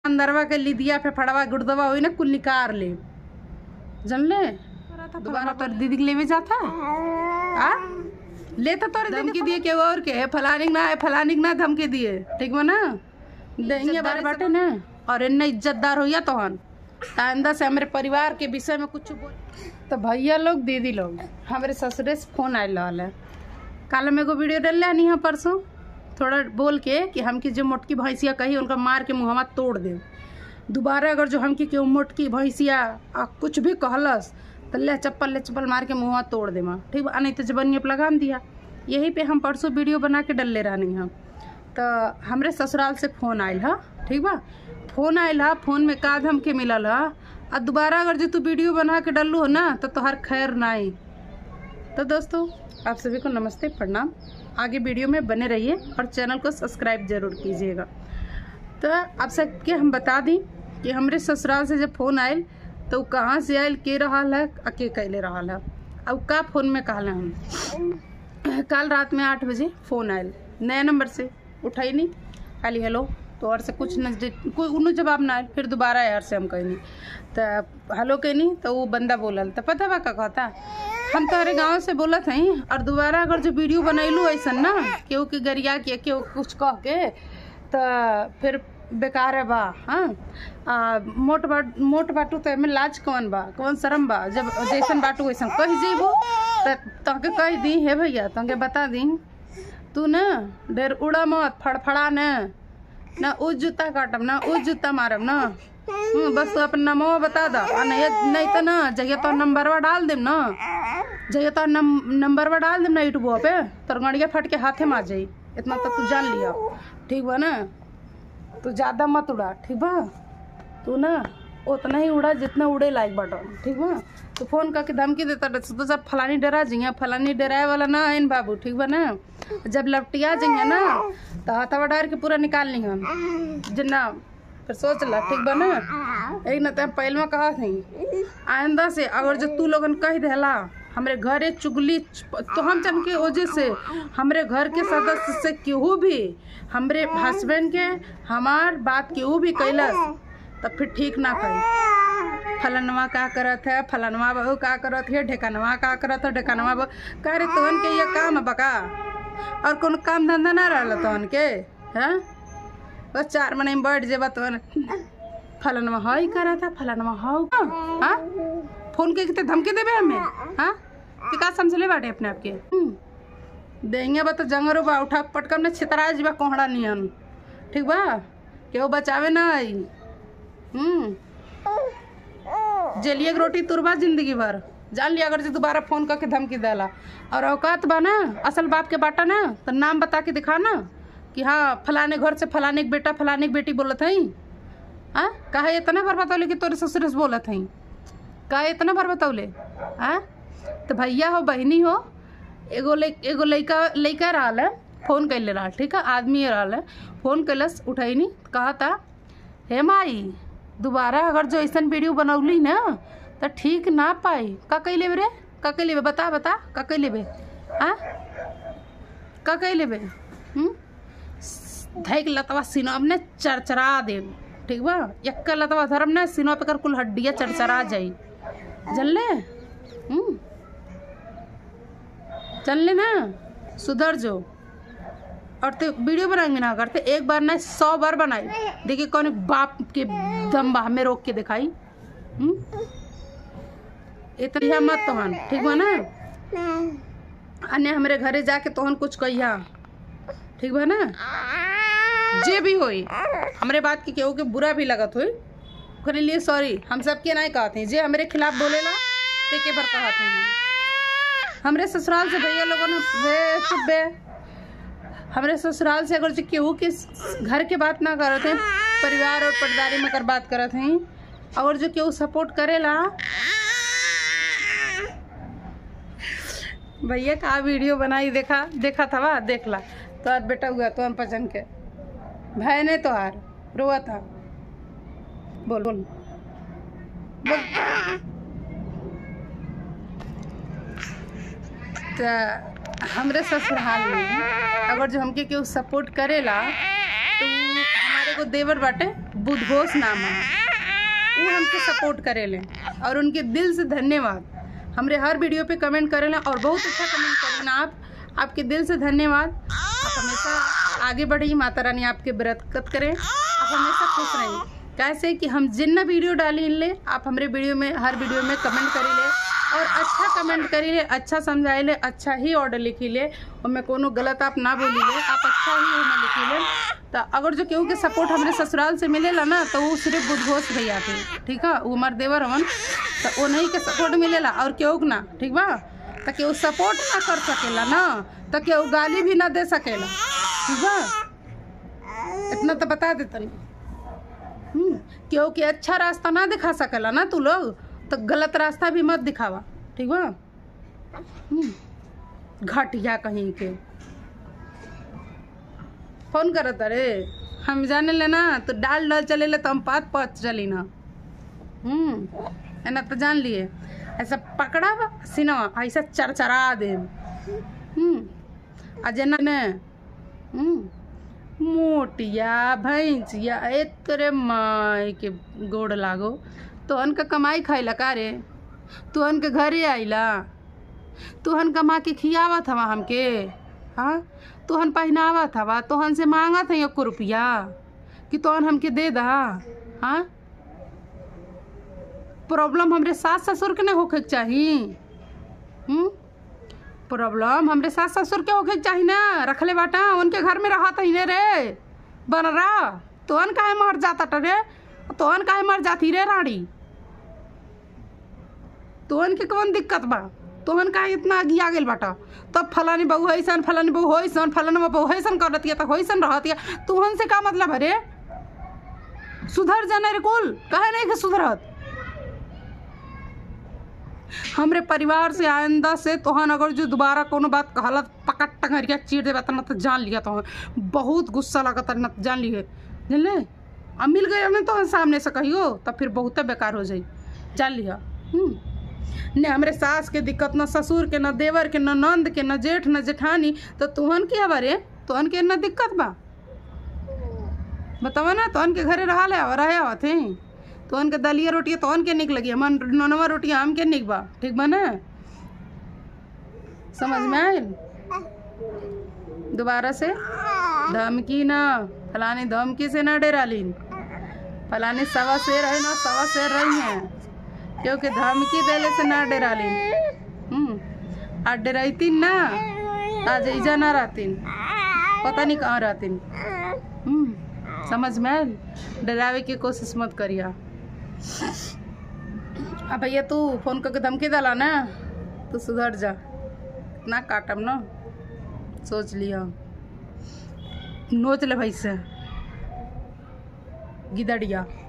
अंदरवा के लिदिया फेफड़वा गुर्दवा होई ना कुल निकार ले जानले दोबारा तोर दीदी के लेवे जाता आ लेता तोरे धमकी दिए के और के फलानिक ना है फलानिक ना धमकी दिए ठीक बा ना देंगे बार बाटे ना और इन्ने इज्जतदार होइया तोहन आइंदा से हमारे परिवार के विषय में कुछ बोल तो भैया लोग दीदी लोग हमारे ससुरे से फोन आयल रहल है कल हम एगो वीडियो डाल नहीं है परसों थोड़ा बोल के कि हमकी जो मोटकी भैंसिया कही उनका मार के मुहवा तोड़ दे दोबारा अगर जो हमकी केहू मोटकी भैंसिया आ कुछ भी कहलस तो ले चप्पल ले चप्पल मार के मुहवा तोड़ दे माँ ठीक बा नहीं तो जबनिया पे लगाम दिया यही पे हम परसों वीडियो बना के डलले रहनी हम तो हमरे ससुराल से फ़ोन आयल है ठीक बा फ़ोन आयल है फ़ोन में का धमके मिलल है आ दोबारा अगर जो तू वीडियो बना के डलू हो ना तो तोहर खैर ना आई तो दोस्तों आप सभी को नमस्ते प्रणाम आगे वीडियो में बने रहिए और चैनल को सब्सक्राइब जरूर कीजिएगा तो आप सबके हम बता दी कि हमरे ससुराल से जब फ़ोन आयल तो उ कहाँ से आयल के रहल है आ के कैले रहल है अब का फ़ोन में कहले हम कल रात में आठ बजे फ़ोन आयल नया नंबर से उठाई नहीं खाली हेलो तो और से कुछ न कोई उन्हों जवाब ना आयल फिर दोबारा यार से हम कहनी तो हेलो कहनी तो वो बंदा बोलल तो पता बा का कहता हम तोहरे गाँव से बोलत हई और दोबारा अगर जो वीडियो बनैलू ऐसन ना केहू के गरिया के केहू कुछ कह के तो फिर बेकार है बा हाँ आ, मोट बाट मोट बाटू तो एमे लाज कौन बा कौन शर्म बा जब जैसन बाटू वैसन कह जेबो तो तहके कह दी हे भैया तहके बता दी तू न ढेर उड़ा मत फड़फड़ा न ना उ जूता काटब ना उ जूता मारब ना हम्म, बस तू अपन नमो बता दा आ नहीं नहीं तो ना जगह तो नंबरवा डाल देम ना जगह तो नम, नंबरवा डाल देम ना यूट्यूब पे तोर गड़िया फट के हाथे मार जाई इतना तो तू जान लिया ठीक बा ना तू ज्यादा मत उड़ा ठीक बा तू ना उतना ही उड़ा जितना उड़े लायक बाटो ठीक बा तो फोन करके धमकी देता रहे तो जब फलानी डरा जाइए फलानी डराए वाला ना है बाबू ठीक बा ना जब लपटिया जाइए ना तो हथवा डार के पूरा निकाल ली हम जिन्ना फिर सोच ला ठीक बा ना एक ना तो पहले में कहा थी आइंदा से अगर जो तू लोगन कह देला हमरे घरे चुगली तो हम चन के वजह से हमरे घर के सदस्य से केहू भी हमरे हस्बैंड के हमार बात केहू भी कैलस तब फिर ठीक ना कही फलनवा का करत है फलनवा बहू का करत है ढेकनवा का करत है ढेकनवा बहू का रे तोहन के ये काम है बका और कोनो काम धंधा ना रहल तोहन के हैं बस चार महीने में बैठ जेबा तोहन फलनवा हई करत है फलनवा हौ हाँ फोन के कितने धमकी देबे हमें हाँ कि का समझले बाटे अपने आप के हम्म। देंगे बा तो जंगरो बा उठा पटकम ने छितरा जीवा कोहड़ा नियन ठीक बा केहू बचावे ना आई हम्म जेलिए के रोटी तुरबा जिंदगी भर जान लिया अगर जे दोबारा फोन करके धमकी देला और औकात बा ना असल बाप के बाटा ना तो नाम बता के दिखा ना कि हाँ फलाने घर से फलाने के बेटा फलाने के बेटी बोलत हई हाँ कहा इतना भर बतौले कि तोरे ससुर से बोलत हई का इतना भर बतौले हाँ तो भैया हो बहनी हो एगो ले एगो लइका लइका रहल है फोन कैले रहल ठीक है आदमी रहल है फोन कैलस उठैनी कहा था हे माई दोबारा अगर जो ऐसा वीडियो बनौली ना तो ठीक ना पाई का कही लेबे रे का कही लेबे बता बता का कही लेबे हाँ का कही लेबे हम्म? धैक लतवा सिनब ने चरचरा दे ठीक बा एक लतवा धर्म ने सिनवा पे कर कुल हड्डिया चरचरा जाई जानले हम्म जानले ना सुधर जो और तो वीडियो बनाएंगे ना करते एक बार ना सौ बार बनाई देखिए कौन बाप के दम बा हमें रोक के दिखाई हम्म? इतना मत तोहन ठीक बा ना अन्य हमरे घरे जाके तोहन कुछ कहिया ठीक बा ना जे भी होई हमरे बात की केहू के बुरा भी लगत होई ओकरे लिए सॉरी हम सबके नहीं कहते हैं जे हमरे खिलाफ बोलेला ते के भर कहते हैं हमरे ससुराल से भैया लोगों ने वे चुप बे हमरे ससुराल से अगर जो केहू के घर के बात ना करत हैं परिवार और पटदारी में कर बात करत हैं और जो केहू सपोर्ट करेला भैया का वीडियो बनाई देखा देखा था वा देख ला तो आज बेटा हुआ तो हम पचन के भाई ने तो हार रोआ था बोल बोल बोल तो हमरे ससुराल में अगर जो हमके केहू सपोर्ट करेला तो हमारे को देवर बाटे बुधघोष नाम है वो हमके सपोर्ट करेले और उनके दिल से धन्यवाद हमरे हर वीडियो पे कमेंट करेले और बहुत अच्छा कमेंट करें आप आपके दिल से धन्यवाद आप हमेशा आगे बढ़िए माता रानी आपके बरकत करें आप हमेशा खुश रहिए कैसे कि हम जितना वीडियो डाली ले आप हमारे वीडियो में हर वीडियो में कमेंट करी ले और अच्छा कमेंट करी ले अच्छा समझाई ले अच्छा ही ऑर्डर लिखी ले और मैं कोनो गलत आप ना बोली ले आप अच्छा ही हमें लिखी ले तो अगर जो केहू के सपोर्ट हमारे ससुराल से मिलेला ना तो वो सिर्फ बुधघोष भैया थे ठीक है वो हमारे देवर हवन तो वो नहीं के सपोर्ट मिलेला और केहू के ना ठीक बा तो केहू सपोर्ट ना कर सकेला ना तो केहू गाली भी ना दे सकेला ठीक बा इतना तो बता देतनी हम्म, केहू के अच्छा रास्ता ना दिखा सकेला ना तू लोग तो गलत रास्ता भी मत दिखावा ठीक बा हम्म, घटिया कहीं के फोन करत अरे हम जाने ले ना तो डाल डाल चले ले तो हम पात पात चली ना हम्म एना तो जान लिए ऐसा पकड़ा बा सिनवा ऐसा चरचरा दे हम्म आ जेना ने हम्म मोटिया भैंसिया एकरे माई के गोड़ लागो तोहन के कमाई खाइला का रे तोहन के घरे आइला तोहन कमा के खियावत हवा हमके हाँ तोहन पहनावत हवा तोहन से मांगत है एक रुपया कि तोहन हमके दे दा हाँ प्रॉब्लम हमरे सास ससुर के नहीं होखे के चाही हम्म प्रॉब्लम हमरे सास ससुर के होखे के चाही ना रखले बाटा उनके घर में रहत ही ने रे बन रहा तोहन काहे मर जाता रे तोहन काहे मर जाती रे रानी तोहन के कौन दिक्कत बा तोहन काहे इतना अगिया गेल बाटा तब फलानी बहू ऐसन फलानी बहू होइसन फलानी बहू ऐसन करत तो होइसन रहत तोहन से का मतलब है रे सुधर जाने रे कुल काहे नहीं के सुधरत हमरे परिवार से आइंदा से तोहन अगर जो दोबारा कोनो बात कहलत पकट टंगरिया चीर देबा त न त जान लिया तोहन बहुत गुस्सा लागत न त जान लिए जानले अब मिल गए हमें तो सामने से कहियो तब फिर बहुते बेकार हो जाई जान लिया हम्म ने हमरे सास के दिक्कत न ससुर के न देवर के न नंद के न जेठ न जेठानी तो तुहन के हवा रे तुहन के न दिक्कत बा बतावा ना तोहन के घरे रहा ले रहे आवत हैं तोहन के दलिया रोटियाँ तोहन के निक लगी हमन ननवा रोटियाँ हम के निक बा ठीक बा ना समझ में आयल दोबारा से धमकी ना फलानी धमकी से ना डेरालीन फलानी सवा शेर है ना सवा शेर रही हैं क्योंकि धमकी देले से ना डेरालीन हम्म आज डराइतीन ना आज ईजा ना रहतीन पता नहीं कहाँ रहतीन हम्म समझ में आयल डरावे की कोशिश मत करिया अब भैया तू फोन करके धमकी डाला ना तो सुधर जा ना काटम ना सोच लिया नोच ले भाई से गिदड़िया